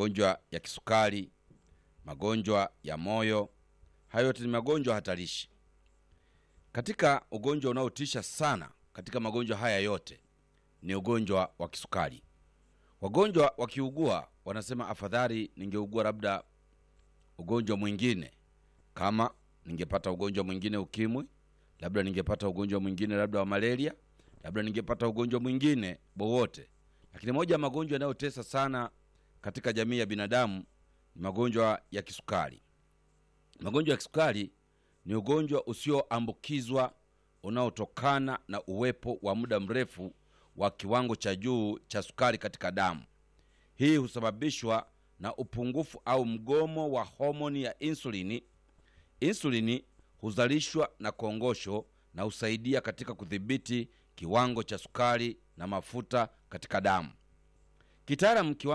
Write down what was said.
magonjwa ya kisukari, magonjwa ya moyo. Hayo yote ni magonjwa hatarishi. Katika ugonjwa unaotisha sana katika magonjwa haya yote ni ugonjwa wa kisukari. Wagonjwa wakiugua wanasema afadhali ningeugua labda ugonjwa mwingine, kama ningepata ugonjwa mwingine ukimwi, labda ningepata ugonjwa mwingine labda wa malaria, labda ningepata ugonjwa mwingine wowote. Lakini moja ya magonjwa yanayotesa sana katika jamii ya binadamu ni magonjwa ya kisukari. Magonjwa ya kisukari ni ugonjwa usioambukizwa unaotokana na uwepo wa muda mrefu wa kiwango cha juu cha sukari katika damu. Hii husababishwa na upungufu au mgomo wa homoni ya insulini. Insulini huzalishwa na kongosho na husaidia katika kudhibiti kiwango cha sukari na mafuta katika damu. Kitaalamu, kiwango